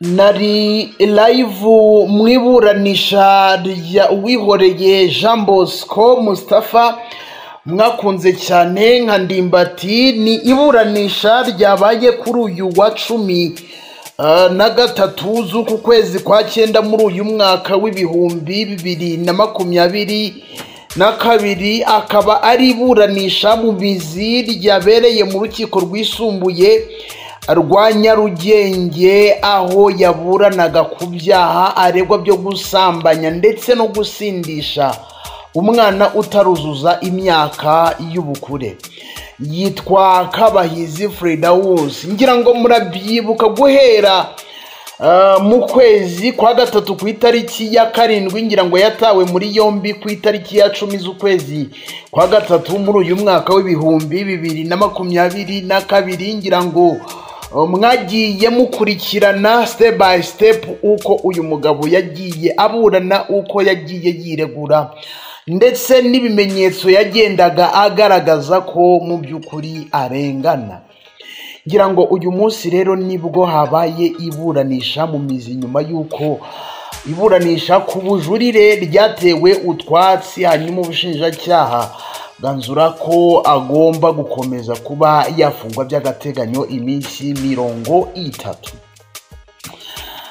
Nari live mu iburanisha rya Uwihoreye Jean Bosco Mustapha mwakunze cyane nka ndimbati ni iburanisha ryabaye kuri uyu wa cumi ah, na gatatu z'uku kwezi kwa cyenda muri uyu mwaka w'ibihumbi bibiri na makumyabiri na kabiri akaba ari iburanisha mu bizi ryabereye mu rukiko rwisumbuye rwa Nyarugenge aho yaburanaga ku byaha aregwa byo gusambanya ndetse no gusindisha umwana utaruzuza imyaka y'ubukure yitwa Kabahizi Freda Wose ngira ngo murabyibuka guhera Uh, mu kwezi kwa gatatu ku itariki ya karindwi ngira ngo yatawe muri yombi ku itariki ya cumi z'ukwezi kwa gatatu muri uyu mwaka w'ibihumbi bibiri na makumyabiri na kabiri ngira ngo uh, mwagiye mukurikirana step by step uko uyu mugabo yagiye aburana uko yagiye yiregura ndetse n'ibimenyetso yagendaga agaragaza ko mu by'ukuri arengana ngira ngo uyu munsi rero nibwo habaye iburanisha mu mizi nyuma y'uko iburanisha ku bujurire ryatewe utwatsi hanyuma ubushinjacyaha ganzura ko agomba gukomeza kuba yafungwa by'agateganyo iminsi mirongo itatu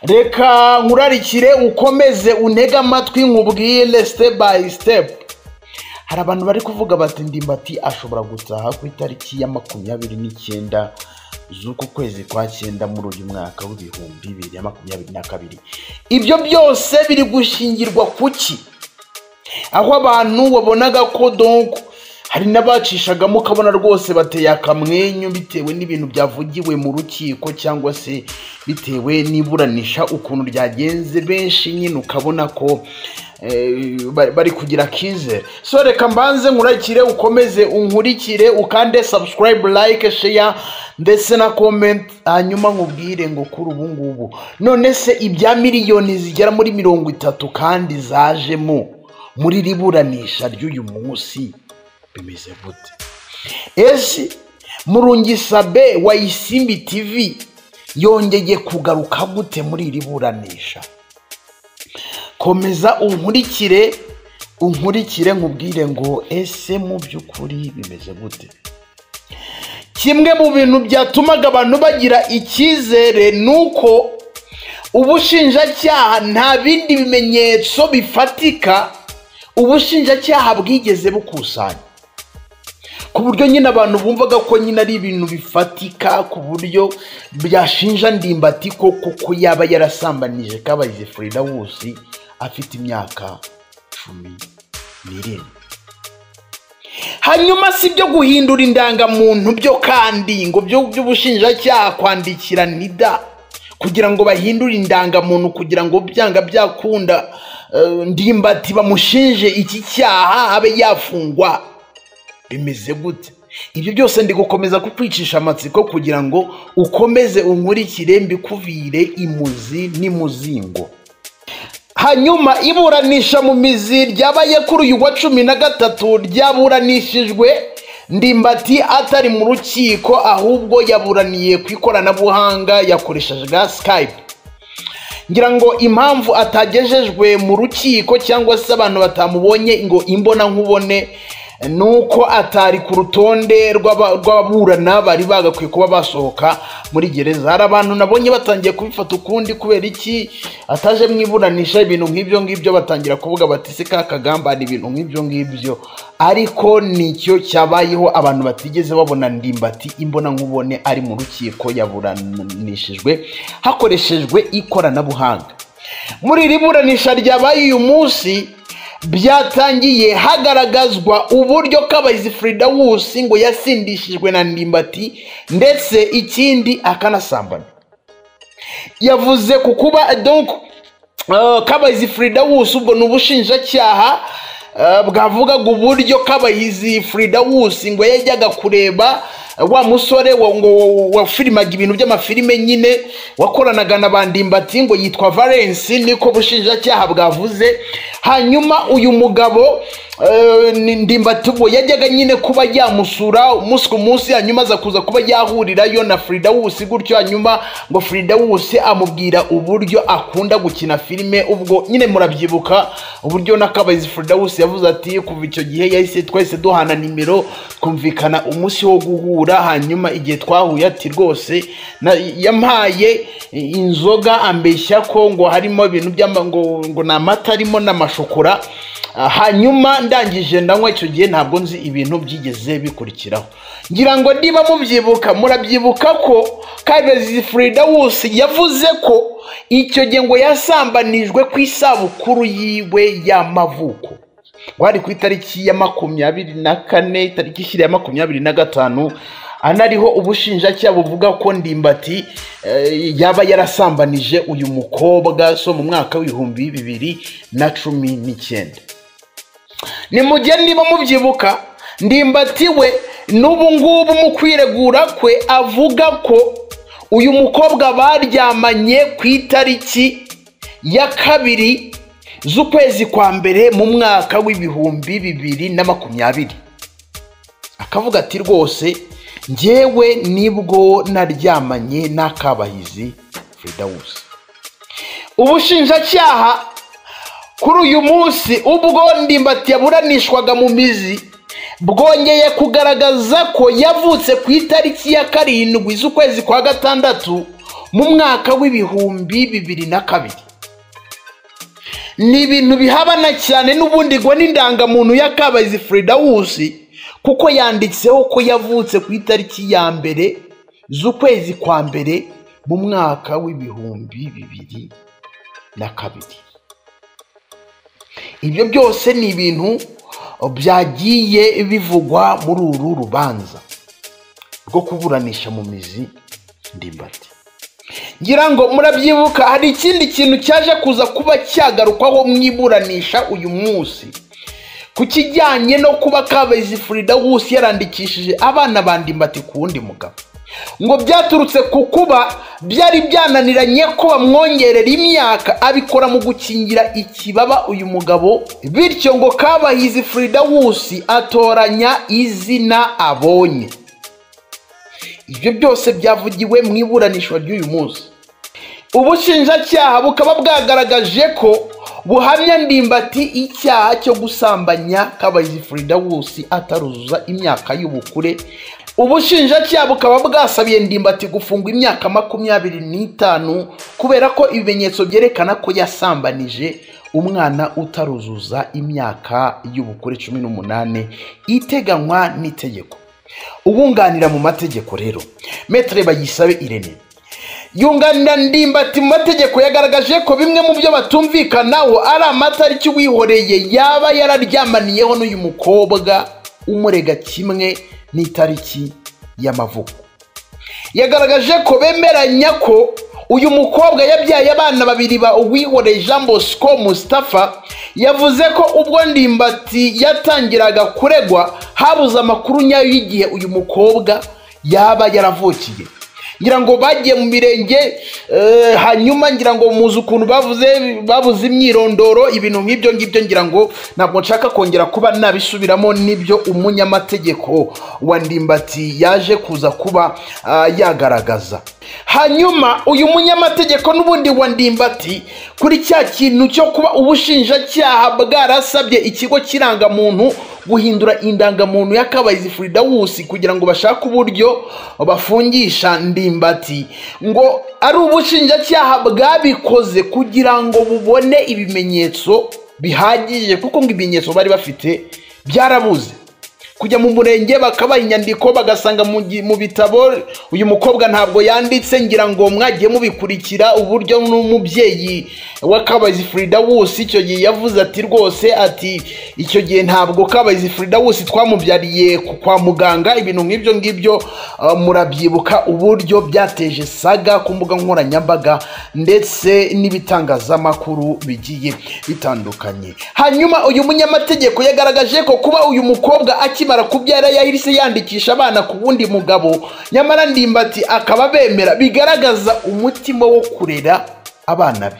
reka nkurarikire ukomeze untege amatwi nkubwire step by step hari abantu bari kuvuga bati ndimbati ashobora gutaha ku itariki ya makumyabiri n'icyenda z'uku kwezi kwa cyenda muri uyu mwaka w'ibihumbi bibiri na makumyabiri na kabiri ibyo byose biri gushingirwa ku ki aho abantu wabonaga ko donko hari n'abacishagamo ukabona rwose bateye akamwenyu bitewe n'ibintu byavugiwe mu rukiko cyangwa se bitewe n'iburanisha ukuntu ryagenze benshi nyine ukabona ko eh, bari- bari kugira kizere so reka mbanze nkurikire ukomeze unkurikire ukande subscribe like share ndetse na comment hanyuma nkubwire ngo kuri ubu ngubu none se ibya miliyoni zigera muri mirongo itatu kandi zajemo muri riburanisha ry'uyu munsi bimeze gute ese murungisabe wa isimbi tv yongeye kugaruka gute muri iri buranisha komeza unkurikire unkurikire nkubwire ngo ese mu by'ukuri bimeze gute kimwe mu bintu byatumaga abantu bagira icyizere ni uko ubushinjacyaha nta bindi bimenyetso bifatika ubushinjacyaha bwigeze bukusanya ku buryo nyine abantu bumvaga ko nyine ari ibintu bifatika ku buryo byashinja ndimbati ko kuko yaba yarasambanije kabayize Frida Wusi afite imyaka cumi n'irindwi hanyuma si byo guhindura indangamuntu byo kandi ngo byo by'ubushinjacyaha kwandikira nida kugira ngo bahindure indangamuntu kugira ngo byanga byakunda eh, ndimbati bamushinje iki cyaha abe yafungwa bimeze gute ibyo byose ndi gukomeza kukwicisha amatsiko kugira ngo ukomeze unkurikire mbikuvire imuzi n'imuzingo hanyuma iburanisha mu mizi ryabaye kuri uyu wa cumi na gatatu ryaburanishijwe ndimbati atari mu rukiko ahubwo yaburaniye ku ikoranabuhanga yakoreshaga skype ngira ngo impamvu atagejejwe mu rukiko cyangwa se abantu batamubonye ngo imbona nkubone ni uko atari ku rutonde rw'aba- rw'ababurana bari bagakwiye kuba basohoka muri gereza hari abantu nabonye batangiye kubifata ukundi kubera iki ataje mu iburanisha ibintu nk'ibyo ngibyo batangira kuvuga bati se ka kagamba ni ibintu nk'ibyo ngibyo ariko nicyo cyabayeho abantu batigeze babona ndimbati imbona nkubone ari mu rukiko yaburanishijwe hakoreshejwe ikoranabuhanga muri iri buranisha ryabaye uyu munsi byatangiye hagaragazwa uburyo kabayizi Frida Wusi ngo yasindishijwe na ndimbati ndetse ikindi akanasambana yavuze ku kuba donc uh, kabayizi Frida Wusi ubwo ni ubushinjacyaha uh, bwavugaga uburyo kabayizi Frida Wusi ngo yajyaga kureba uh, wa musore wa- ngo wafilimaga ibintu by'amafilime nyine wakoranaga na bandimbati ngo yitwa Valence niko bushinjacyaha bwavuze hanyuma uyu mugabo eh, ni- ndimbatubo yajyaga nyine kuba yamusura umunsi ku munsi hanyuma aza kuza kuba yahurirayo na frida wusi gutyo hanyuma ngo frida wusi amubwira uburyo akunda gukina filime ubwo nyine murabyibuka uburyo n'akabayizi frida wusi yavuze ati kuva icyo gihe yahise twahise duhana nimero twumvikana umunsi wo guhura hanyuma igihe twahuye ati rwose na- yampaye inzoga ambeshya ko ngo harimo ibintu by'ama ngo ngo ni amata arimo n'amashokora Ah, hanyuma ndangije ndanywa icyo gihe ntabwo nzi ibintu byigeze bikurikiraho ngira ngo niba mubyibuka murabyibuka ko kabezi frida wusi yavuze ko icyo gihe ngo yasambanijwe ku isabukuru yiwe y'amavuko ngo hari ku itariki ya makumyabiri na kane itariki ishyira ya makumyabiri na gatanu anariho ubushinjacyaha buvuga ko ndimbati eh, yaba yarasambanije uyu mukobwa so mu mwaka w'ibihumbi bibiri na cumi n'icyenda ni mu gihe niba mubyibuka ndimbatiwe n'ubu ngubu mu kwiregura kwe avuga ko uyu mukobwa baryamanye ku itariki ya kabiri z'ukwezi kwa mbere mu mwaka w'ibihumbi bibiri na makumyabiri akavuga ati rwose njyewe nibwo naryamanye n'akabahizi fridawusi ubushinjacyaha kuri uyu munsi ubwo ndimbati yaburanishwaga mu mizi bwongeye kugaragaza ko yavutse ku itariki ya karindwi z'ukwezi kwa gatandatu mu mwaka w'ibihumbi bibiri na kabiri ni ibintu bihabana cyane n'ubundi ngo n'indangamuntu ya kabayizi frida wusi kuko yanditseho ko yavutse ku itariki ya mbere z'ukwezi kwa mbere mu mwaka w'ibihumbi bibiri na kabiri ibyo byose ni ibintu byagiye bivugwa muri uru rubanza rwo kuburanisha mu mizi ndimbati ngira ngo murabyibuka hari ikindi kintu cyaje kuza kuba cyagarukwaho mwiburanisha uyu munsi ku kijyanye no kuba kabezi frida wusi yarandikishije abana ba ndimbati ku wundi mugabo ngo byaturutse ku kuba byari byananiranye ko bamwongerera imyaka abikora mu gukingira ikibaba uyu mugabo bityo ngo kabahizi frida wusi atoranya izina abonye ibyo byose byavugiwe mu iburanishwa ry'uyu munsi ubushinjacyaha bukaba bwagaragaje ko buhamya ndimbati icyaha cyo gusambanya kabayizi frida wusi ataruzuza imyaka y'ubukure ubushinjacyaha bukaba bwasabiye ndimbati gufungwa imyaka makumyabiri n'itanu kubera ko ibimenyetso byerekana ko yasambanije umwana utaruzuza imyaka y'ubukure cumi n'umunani iteganywa n'itegeko uwunganira mu mategeko rero metere bayisabe irene yunganira ndimbati mu mategeko yagaragaje ko bimwe mu byo batumvikanaho ari amatariki wihoreye yaba yararyamaniyeho n'uyu mukobwa umurega kimwe n'itariki y'amavuko yagaragaje ko bemeranya ko uyu mukobwa yabyaye abana babiri ba uwihoreye jean bosco mustapha yavuze ko ubwo ndimbati yatangiraga kuregwa habuze amakuru nyayo y'igihe uyu mukobwa yaba yaravukiye ngira ngo bagiye mu mirenge eh, hanyuma ngira ngo muzi ukuntu bavuze babuze imyirondoro ibintu nk'ibyo ngibyo ngira ngo ntabwo nshaka kongera kuba nabisubiramo n'ibyo umunyamategeko wa ndimbati yaje kuza kuba ah, yagaragaza hanyuma uyu munyamategeko n'ubundi wa ndimbati kuri cya kintu cyo kuba ubushinjacyaha bwarasabye ikigo cy'irangamuntu guhindura indangamuntu y'akabayizi frida wusi kugira ngo bashake uburyo bafungisha ndimbati ngo ari ubushinjacyaha bwabikoze kugira ngo bubone ibimenyetso bihagije kuko ngo ibimenyetso bari bafite byarabuze kujya mu murenge bakabaha inyandiko bagasanga mu gi- mu bitabo uyu mukobwa ntabwo yanditse ngira ngo mwagiye mubikurikira uburyo n'umubyeyi w'akabazi frida wusi icyo gihe yavuze ati rwose ati icyo gihe ntabwo kabazi frida wusi twamubyariye ku- kwa muganga ibintu nk'ibyo ngibyo ah, murabyibuka uburyo byateje saga ku mbuga nkoranyambaga ndetse n'ibitangazamakuru bigiye bitandukanye hanyuma uyu munyamategeko yagaragaje ko kuba uyu mukobwa akimara kubyara yahise yandikisha abana ku wundi mugabo nyamara ndimbati akaba bemera bigaragaza umutima wo kurera abana be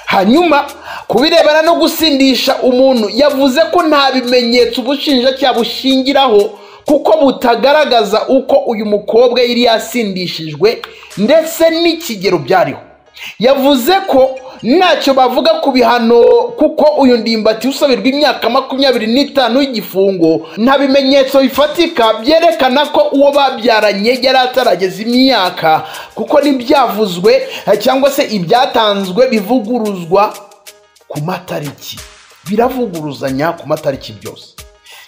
hanyuma ku birebana no gusindisha umuntu yavuze ko nta bimenyetso ubushinjacyaha bushingiraho kuko butagaragaza uko uyu mukobwa yari yasindishijwe ndetse n'ikigero byariho yavuze ko ntacyo bavuga ku bihano kuko uyu ndimbati usabirwa imyaka makumyabiri n'itanu y'igifungo nta bimenyetso bifatika byerekana ko uwo babyaranye yari atarageza imyaka kuko n'ibyavuzwe cyangwa se ibyatanzwe bivuguruzwa ku matariki biravuguruzanya ku matariki byose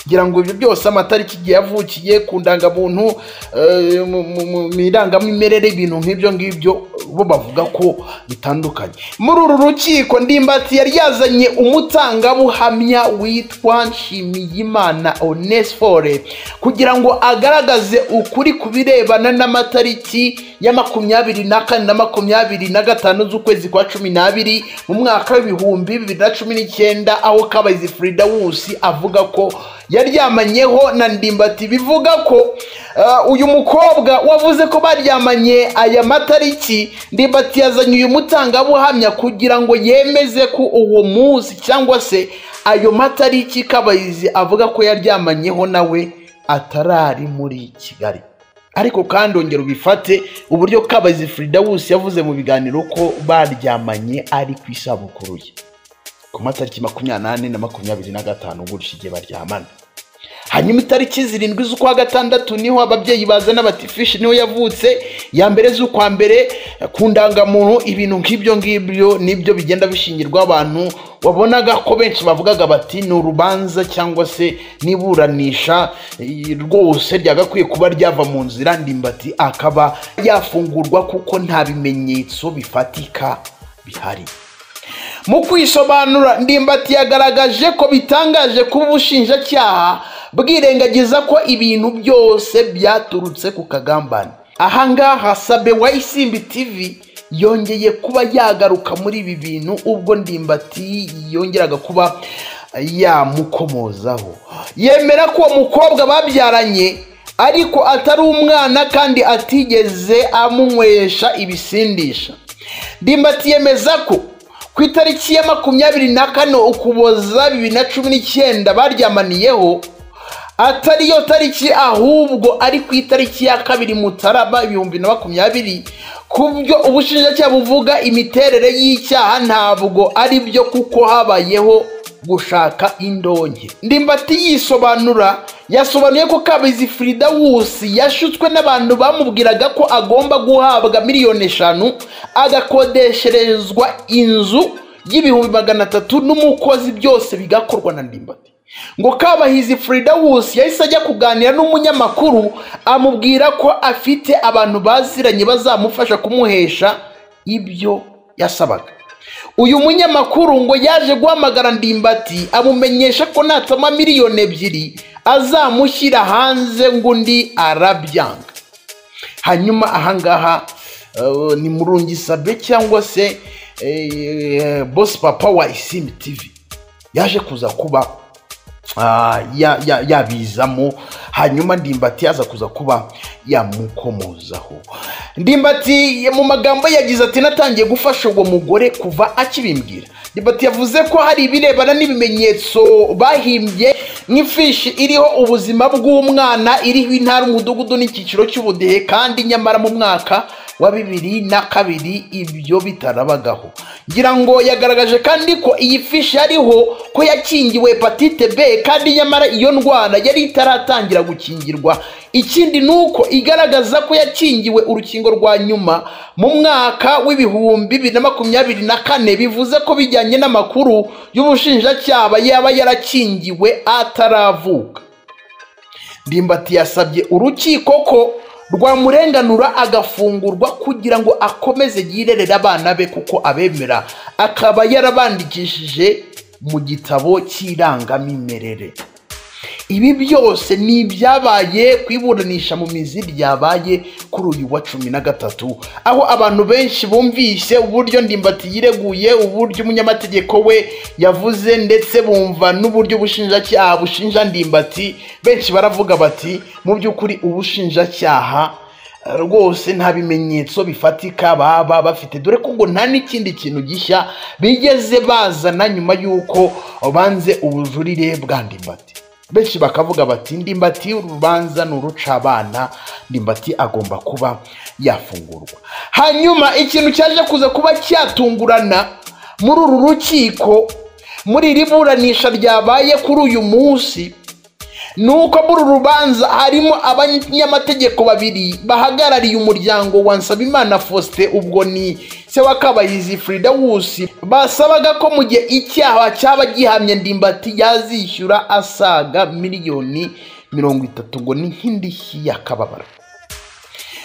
ngira ngo ibyo byose amatariki igihe yavukiye ku ndangamuntu eh, mu- mu- mu- mu irangamimerere ibintu nk'ibyo ngibyo bo bavuga ko bitandukanye muri uru rukiko ndimbati yari yazanye umutangabuhamya witwa nshimiyimana onesifore kugira ngo agaragaze ukuri ku birebana n'amatariki ya makumyabiri na kane na makumyabiri na gatanu z'ukwezi kwa cumi n'abiri mu mwaka w'ibihumbi bibiri na cumi n'icyenda aho kabayizi frida wusi avuga ko yaryamanyeho na ndimbati bivuga ko uh, uyu mukobwa wavuze ko baryamanye aya matariki ndimbati yazanye uyu mutangabuhamya kugira ngo yemeze ko uwo munsi cyangwa se ayo matariki kabayizi avuga ko yaryamanyeho nawe atarari muri kigali ariko kandi ongera ubifate uburyo kabazi frida wose yavuze mu biganiro ko baryamanye ari ku isabukuru ye ku matariki makumyabiri n'ane na makumyabiri na gatanu gutyo igihe baryamana hanyuma itariki zirindwi z'ukwa gatandatu niho ababyeyi bazana bati fishi niho yavutse ya mbere z'ukwa mbere ku ndangamuntu ibintu nk'ibyo ngibyo nibyo bigenda bishingirwa abantu wabonaga ko benshi bavugaga bati ni urubanza cyangwa se n'iburanisha eh, rwose ryagakwiye kuba ryava mu nzira ndimbati akaba yafungurwa kuko nta bimenyetso bifatika bihari mu kwisobanura ndimbati yagaragaje ko bitangaje kuba ubushinjacyaha bwirengagiza ko ibintu byose byaturutse ku kagambane ahangaha sabe wa isimbi tv yongeye kuba yagaruka muri ibi bintu ubwo ndimbati yongeraga kuba yamukomozaho yemera ko uwo mukobwa babyaranye ariko atari umwana kandi atigeze amunywesha ibisindisha ndimbati yemeza ko ku itariki ya makumyabiri na kane ukuboza bibiri na cumi n'icyenda baryamaniyeho atari yo tariki ahubwo ari ku itariki ya kabiri mutarama ibihumbi na makumyabiri ku byo ubushinjacyaha buvuga imiterere y'icyaha ntabwo ari byo kuko habayeho gushaka indonke ndimbati yisobanura yasobanuye ko kabizi frida wusi yashutswe n'abantu bamubwiraga ko agomba guhabwa miliyoni eshanu agakodesherezwa inzu y'ibihumbi magana atatu n'umukozi byose bigakorwa na ndimbati ngo kabahizi frida wusi yahise ajya kuganira n'umunyamakuru amubwira ko afite abantu baziranye bazamufasha kumuhesha ibyo yasabaga uyu munyamakuru ngo yaje guhamagara ndimbati amumenyesha ko natama miliyoni ebyiri azamushyira hanze ngo undi arabyanga hanyuma ahangaha eh, ni murungisabe cyangwa se eh, bosi papa wa isimi tivi yaje kuza kuba ah, ya- ya- yabizamo hanyuma ndimbati yaza kuza kuba yamukomozaho ndimbati mu magambo ye yagize ati natangiye gufasha uwo mugore kuva akibimbwira ndimbati yavuze ko hari ibirebana n'ibimenyetso bahimbye nk'ifishi iriho ubuzima bw'umwana iriho intara umudugudu n'icyiciro cy'ubudehe kandi nyamara mu mwaka wa bibiri na kabiri ibyo bitarabagaho ngira ngo yagaragaje kandi ko iyi fishi yariho ko yakingiwe hepatite b kandi nyamara iyo ndwara yari itaratangira gukingirwa ikindi ni uko igaragaza ko yakingiwe urukingo rwa nyuma mu mwaka w'ibihumbi bibiri na makumyabiri na kane bivuze ko bijyanye n'amakuru y'ubushinjacyaha yaba yarakingiwe ataravuka ndimbati yasabye urukiko ko rwamurenganura agafungurwa kugira ngo akomeze yirerere abana be kuko abemera akaba yarabandikishije mu gitabo cy'irangamimerere ibi byose ni ibyabaye ku iburanisha mu mizi ryabaye kuri uyu wa cumi na gatatu aho abantu benshi bumvise uburyo ndimbati yireguye uburyo umunyamategeko we yavuze ndetse bumva n'uburyo ubushinjacyaha bushinja ndimbati benshi baravuga bati mu by'ukuri ubushinjacyaha rwose nta bimenyetso bifatika baba bafite dore ko ngo nta n'ikindi kintu gishya bigeze bazana nyuma y'uko banze ubujurire bwa ndimbati benshi bakavuga bati ndimbati urubanza ni uruca abana ndimbati agomba kuba yafungurwa hanyuma ikintu cyaje kuza kuba cyatungurana muri uru rukiko muri iri buranisha ryabaye kuri uyu munsi ni uko muri uru rubanza harimo abanyamategeko babiri bahagarariye umuryango wa nsabimana faustin ubwo ni se wa kabayizi frida wusi basabaga ko mu gihe icyaha cyaba gihamye ndimbati yazishyura asaga miliyoni mirongo itatu ngo ni nk'indishyi y'akababaro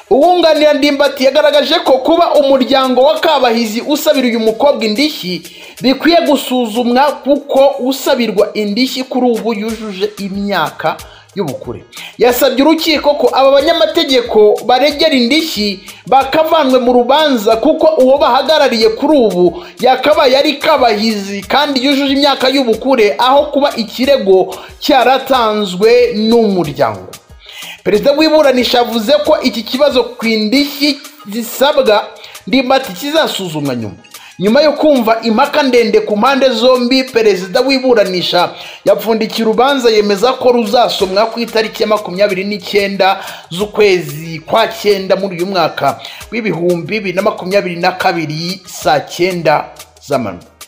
uwunganira ndimbati yagaragaje ko kuba umuryango wa kabahizi usabira uyu mukobwa indishyi bikwiye gusuzumwa kuko usabirwa indishyi kuri ubu yujuje imyaka y'ubukure yasabye urukiko ko aba banyamategeko baregera indishyi bakavanwe mu rubanza kuko uwo bahagarariye kuri ubu yakabaye ari kabahizi kandi yujuje imyaka y'ubukure aho kuba ikirego cyaratanzwe n'umuryango perezida w'iburanisha avuze ko iki kibazo ku indishyi zisabwa ndimbati kizasuzumwa nyuma nyuma yo kumva impaka ndende ku mpande zombi perezida w'iburanisha yapfundikiye urubanza yemeza ko ruzasomwa ku itariki ya makumyabiri n'icyenda z'ukwezi kwa cyenda muri uyu mwaka w'ibihumbi bibiri na makumyabiri na kabiri saa cyenda z'amanywa